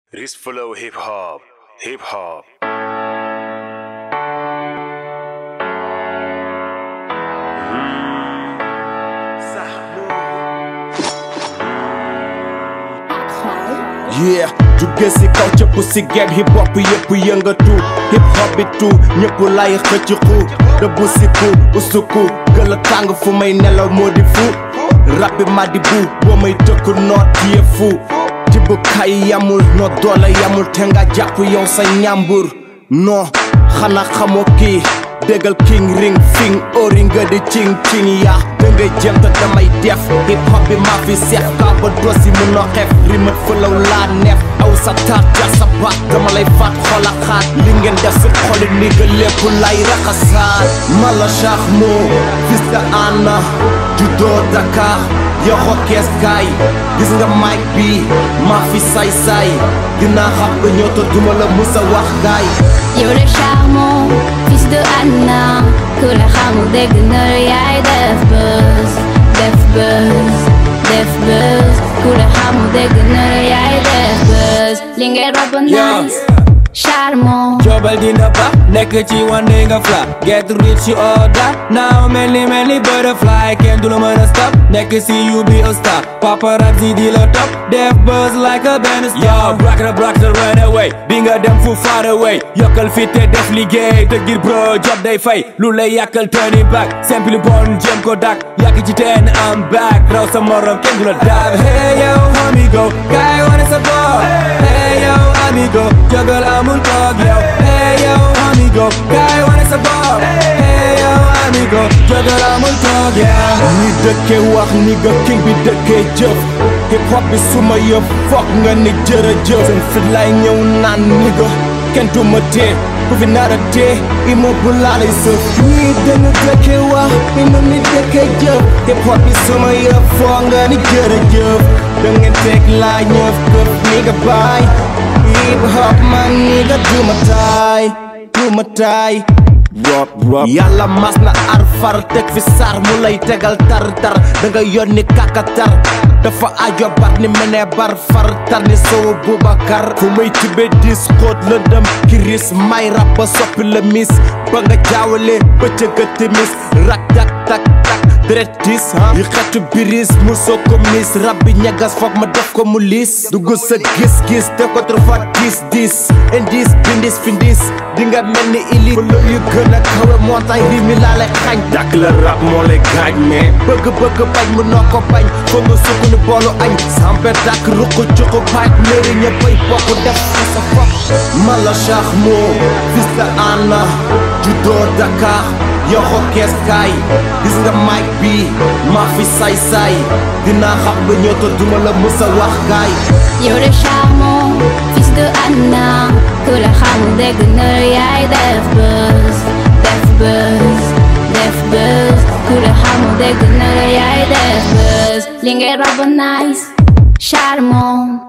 Wrist flow hip hop, hip hop. yeah jóge si kaw cëpp si game hip hop yëpp yëngatu hip hop bi tu ñëpp lay xëcc xu dëbb si ku usuku gën a tàng fu may nelaw moo di fu rap bi ma di bu boo may tëkku noot tiye fu tibb kay yamul noo doole yamul te nga jàpp yow sa ñàmbur non xanaa xamoo kii déggal king ring fing ori nga di cing cing yaa da ngay jëm te damay def hip hop bi maa fi seex kaa ba dosi mu no xef rimat fëlaw laa neef aw sa taat ja sa baat dama lay faat xola xaat li ngeen def si xoli ni nga lépp lay raxasaat mala shaax moo fils de Anna juddoo Dakar yoxo kees kaay gis nga mic bi maa fi say say dinaa xam ba ñëw te duma la musa wax gaay yow le charmant fils de Anna ku la xamul dégg na la yaay def buzz def buzz def buzz ku la xamul dégg na la yaay def buzz li ngay rob nice charmant Jobal dina ba nekk ci wande nga fla Get rich you order Now mel ni mel ni butterfly Kenn du la mën a stop Nekk si you be a star Paparazzi di la top Def buzz like a band star Yo black the black the run away Di nga dem fu far away Yokkal fit te def liggéey Te ngir bro job day fay Lu lay yàkkal turn it back Simple bon jëm ko dak Yàgg ci teen I'm back Raw sa morom kenn du la daab Hey yo homie go Kay wane sa bopp Hey yo amigo Jógal amul toog yow Hey yo amigo Kay wane sa bopp Hey yo amigo Jógal amul toog yow ni dëkkee wax ni nga king bi dëkkee jëf hip hop bi suma yëf foog nga ni jërëjëf seen fit lay ñëw naan ni nga kenn du ma tee ku fi nar a tee imo bu laalay sëf ñii dañu dëkkee wax ino ni dëkkee jëf hip hop bi suma yëf foog nga ni jërëjëf da ngeen teg laa ñëf këf ni nga baay hip hop man ni nga duma taay duma taay Rob rob yàlla mas na ar far teg fi sar mu lay tegal tar tar da nga yónni kakatar dafa ajo bat ni mene bar far tar ni sowu Boubacar fu may tibe dis xóot la dem kiris may rab ba soppi la mis ba nga jaawale bëccëg a timis rak tak tak tak deret tis yi xetu biris mu soo ko mis rab bi ñagas foog ma def ko mu liis dugg sa gis-gis te ko trop dis dis indis bindis findis di nga mel ni ili lo yu gën a kawe montagne ri mi laa lay xañ dàkk la rab moo lay gaañ mais bëgg-bëgg bañ mu noo ko bañ foog nga sukk ni boolu añ sampe dàkk ruq cuqu paaj léeri ñëppay bokk def sa bopp mala shaax moo fils de Anna juddoo Dakar yoxo kees kaay gis nga mic bi maa fi say say dinaa xam ba ñëw te duma la musa wax gaay yow le charmant fils de Anna ku la xamul dégg na la yaay def buzz def buzz def buzz ku la xamul dégg na la yaay def buzz li ngay rob nice charmant